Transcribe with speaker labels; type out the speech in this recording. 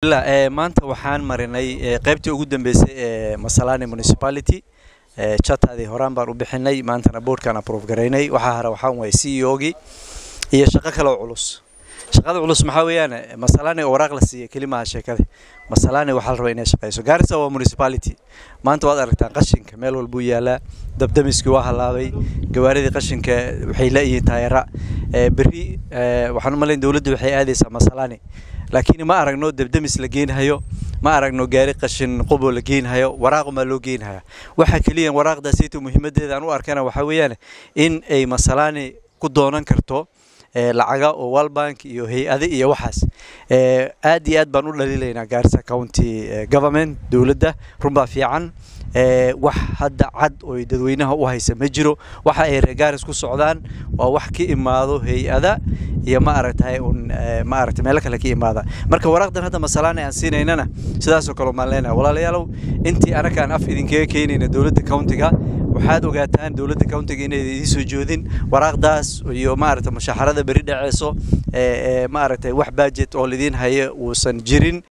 Speaker 1: maanta waxaan marinay qaybtii ugu dambeysay ee masalani municipality chatadii horaan baan u bixinay maantana boardkaan approve garaynay waxaa hara waxaan waay c e ogii iyo shaqo kale oo culus shaqada culus maxaa weeyaan masalani oo waraaq la siiyay kelimaha sheekada masalani waxaa la rabaa inay shaqeyso gaarisa waa municipality maanta waad aragtaan qashinka meel walbuu yaalaa dabdamiskii waa halaabay gawaaridii qashinka waxay leeyihiin taayara berri waxaan u malayn dowladda waxay aadaysaa masalani laakiin ma aragno dabdamis la geenhayo ma aragno gaari qashin qobo la geenhayo waraaquma loo geenhaya waxa keliya waraaqdaasayto muhiimadeeda aan u arkana waxaa weeyaan in ay masalani ku doonan karto lacaga oo walbank iyo hay-ade iyo waxaas aad iyo aad baan u dhaliilaynaa gaarisa county government dowladda runbaa fiican wax hadda cad oy dadweynaha u haysa ma jiro waxa ay reer gaaris ku socdaan waa wax ka imaado hay-ada iyo ma aragtay un ma aragtay meelo kale ka imaada marka waraaqdan hadda masalaani aan siinaynana sidaasoo kale maan leenahay walaalayaalow intii anaga aan af idinkaga keenayna dowladda countiga waxaad ogaataan dowladda countiga inay idiin soo joodin waraaqdaas iyo maaragtay mushaharada beri dhaceyso ma aragtay wax budget oo lidiin hayo uusan jirin